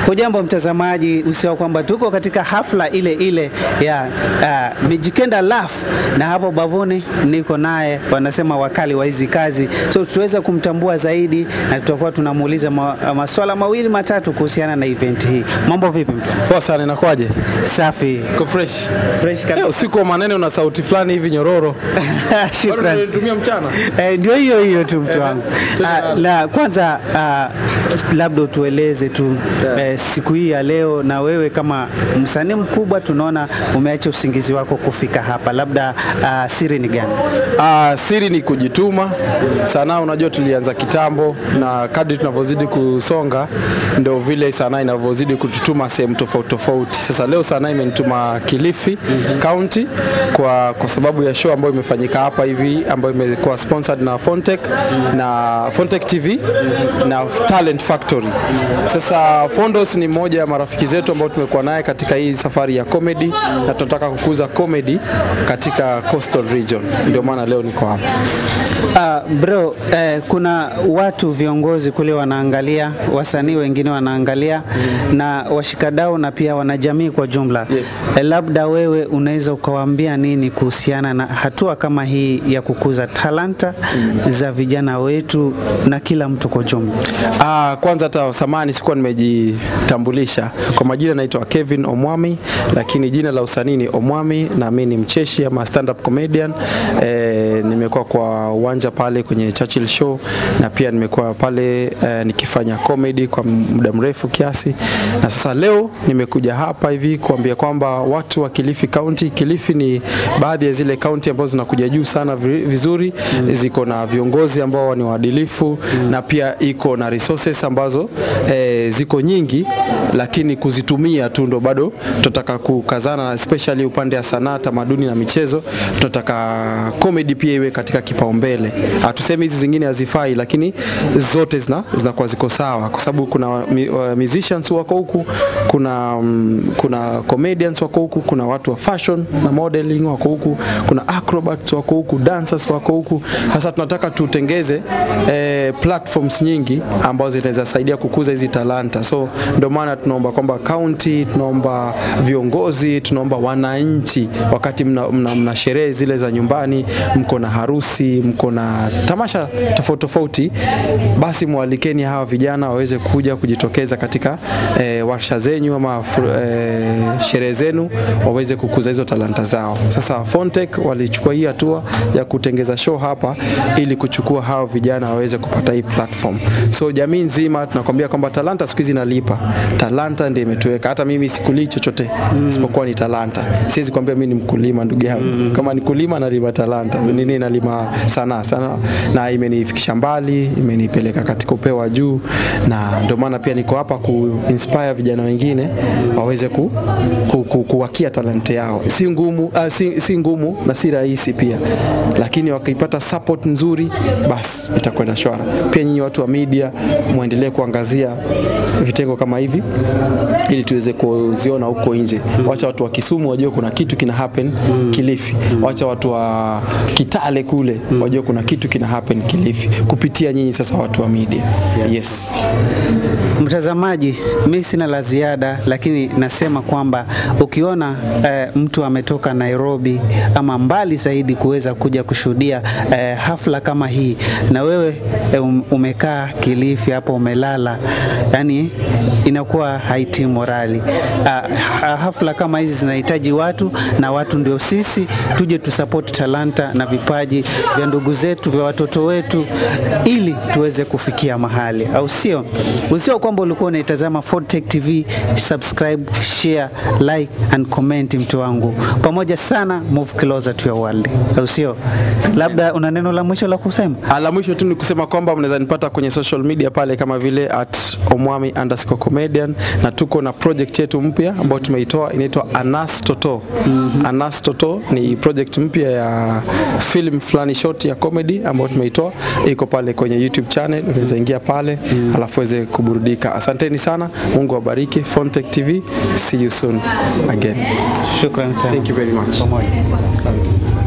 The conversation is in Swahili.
Hujambo mtazamaji, usisahau kwamba tuko katika hafla ile ile ya uh, Mijikenda Laugh na hapo bavuni niko naye, wanasema wakali wa hizi kazi, so tuweza kumtambua zaidi na tutakuwa tunamuuliza ma, maswala mawili matatu kuhusiana na event hii. Mambo vipi mtu? Poa sana, inakwaje? Safi. Ko fresh. Fresh Eh, kabisa. usiku wa manene una sauti fulani hivi nyororo. Bado Shukrani. unaitumia mchana? Eh, ndio hiyo hiyo tu mtu Eh, wangu. tena Ah, nalo. la kwanza ah, labda utueleze tu eh, siku hii ya leo, na wewe kama msanii mkubwa, tunaona umeacha usingizi wako kufika hapa, labda ah, siri ni gani? Ah, siri ni kujituma. Sanaa unajua tulianza kitambo na kadri tunavyozidi kusonga ndio vile sanaa inavyozidi kututuma sehemu tofauti tofauti. Sasa leo sanaa imenituma Kilifi County kwa, kwa sababu ya show ambayo imefanyika hapa hivi ambayo imekuwa sponsored na Fontech na Fontech TV na Talent Factory. Sasa Fondos ni mmoja ya marafiki zetu ambao tumekuwa naye katika hii safari ya comedy na tunataka kukuza comedy katika coastal region. Ndio maana leo niko hapa. Ah, bro, eh, kuna watu viongozi kule wanaangalia, wasanii wengine wanaangalia na washikadau na pia wanajamii kwa jumla. Yes. Eh, labda wewe unaweza ukawaambia nini kuhusiana na hatua kama hii ya kukuza talanta za vijana wetu na kila mtu kwa jumla? Ah, kwanza hata samani sikuwa nimejitambulisha kwa majina, naitwa Kevin Omwami, lakini jina la usanii ni Omwami na mimi ni mcheshi ama stand up comedian. Eh, nimekuwa kwa uwanja pale kwenye Churchill show na pia nimekuwa pale eh, nikifanya comedy kwa muda mrefu kiasi, na sasa leo nimekuja hapa hivi kuambia kwamba watu wa Kilifi County, Kilifi ni baadhi ya zile county ambazo zinakuja juu sana vi- vizuri, ziko na viongozi ambao ni waadilifu na pia iko na resources ambazo eh, ziko nyingi, lakini kuzitumia tu ndo bado tunataka kukazana, especially upande wa sanaa, tamaduni na michezo. Tunataka comedy pia iwe katika kipaumbele. Hatusemi hizi zingine hazifai, lakini zote zina zinakuwa ziko sawa, kwa sababu kuna mi- wa- musicians wako huku, kuna mm, kuna comedians wako huku, kuna watu wa fashion na modeling wako huku, kuna acrobats wako huku, dancers wako huku. Sasa tunataka tutengeze eh, platforms nyingi ambazo zinaweza saidia kukuza hizi talanta. So ndio maana tunaomba kwamba county, tunaomba viongozi, tunaomba wananchi, wakati mna, mna, mna sherehe zile za nyumbani, mko na harusi, mko na tamasha tofauti tofauti, basi mwalikeni hawa vijana waweze kuja kujitokeza katika eh, warsha zenyu ama fru- eh, sherehe zenu, waweze kukuza hizo talanta zao. Sasa Fontech walichukua hii hatua ya kutengeza show hapa ili kuchukua hao vijana waweze kupata hii platform. So jamii nzima tunakwambia kwamba talanta siku hizi inalipa. Talanta ndio imetuweka. Hata mimi sikulii chochote isipokuwa ni talanta. Siwezi kwambia mimi ni mkulima ndugu yangu. Kama ni kulima nalima talanta. Nini nalima sanaa sana na imenifikisha mbali, imenipeleka katika upeo wa juu na ndio maana pia niko hapa ku inspire vijana wengine waweze ku, ku, ku, kuwakia talanta yao. Si ngumu, uh, si, si ngumu na si rahisi pia, lakini wakipata support nzuri, basi itakwenda shwara. Pia nyinyi watu wa media muendelee kuangazia vitengo kama hivi ili tuweze kuziona huko nje. Wacha watu wa Kisumu wajue kuna kitu kina happen Kilifi. Wacha watu wa Kitale kule wajue kuna kitu kina happen Kilifi kupitia nyinyi sasa watu wa media. Yes. Mtazamaji, mi sina la ziada, lakini nasema kwamba ukiona eh, mtu ametoka Nairobi ama mbali zaidi kuweza kuja kushuhudia eh, hafla kama hii, na wewe eh, um- umekaa Kilifi hapo umelala, yani inakuwa haitii morali. Ah, ha- hafla kama hizi zinahitaji watu na watu ndio sisi, tuje tusupport talanta na vipaji vya ndugu zetu vya watoto wetu ili tuweze kufikia mahali, au sio? Usio kwamba ulikuwa unaitazama Fortech TV, subscribe, share, like and comment, mtu wangu, pamoja sana, move closer to your world, au sio? Labda una neno la mwisho la kusema? Ah, La mwisho tu ni kusema kwamba mnaweza nipata kwenye social media pale kama vile at omwami underscore comedian, na tuko na project yetu mpya ambayo tumeitoa inaitwa Anas Toto. Anas Toto ni project mpya ya film fulani short ya comedy ambayo tumeitoa, iko pale kwenye YouTube channel, unaweza ingia pale alafu uweze kuburudika. Asanteni sana, Mungu awabariki. Fontech TV, see you soon again. Shukran sana. Thank you very much. Pamoja. Asante.